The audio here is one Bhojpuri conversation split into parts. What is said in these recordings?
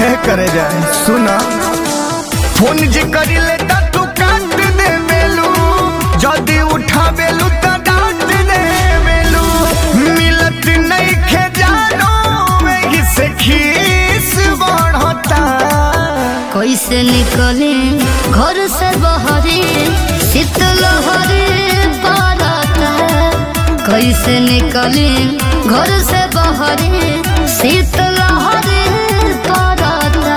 करे जाए सुना फोन जे करिले त तू काट दे बेलू जदी उठावेलू त डांट दे बेलू मिलत नहीं खे जानो में से खीस बढ़ता कैसे निकले घर से बहरे शीतलहरे पड़ता कैसे निकले घर से बहरे शीतलहरे पड़ता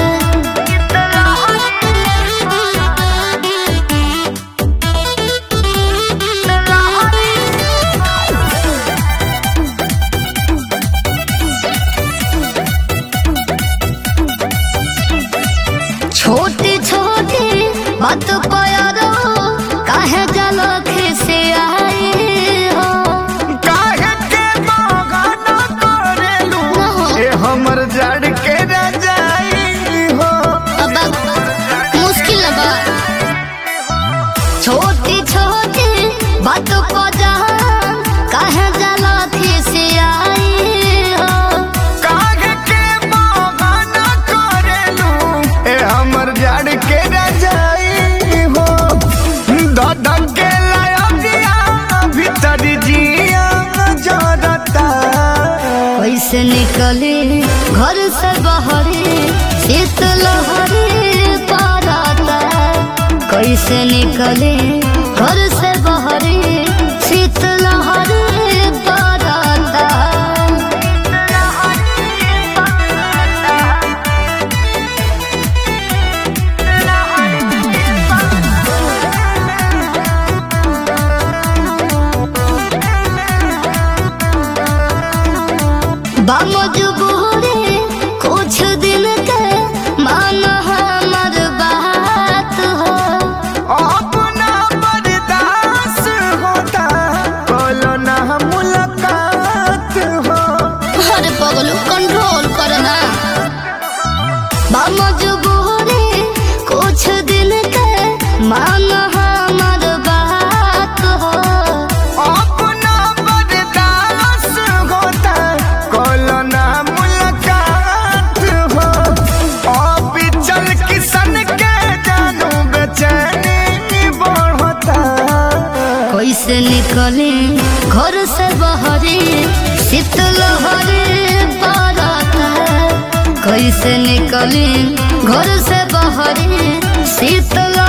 छोटी छोटी बात प्यारो काहे जलख से आई हो काहे के बगाना करेलू ए हमर जड़ के रजाई हो अब मुश्किल बा छोटी छोटी बात पजान काहे जलख से आई हो काहे के बगाना करेलू ए हमर जड़ के रजाई हो ददन के लायकिया भीतर जिया जरता कैसे निकले घर से बहरे शीतलहरे पड़ता कैसे निकले घर से बहरे शीतलहरे पड़ता बामजबूरे कुछ दिन के मान हमर बात हो अपना बर्दाश्त होता बोलो ना मुलाकात हो अरे पगलू कंट्रोल करना बामजबूरे कुछ दिन के मान हमर बात हो अपना बर्दाश्त होता बोलो ना मुलाकात हो अब चल किसन के जानू बेचैनी बढ़ता कैसे निकले घर से बहरे शीतलहरे पड़ता कैसे निकले घर से बहरे शीतल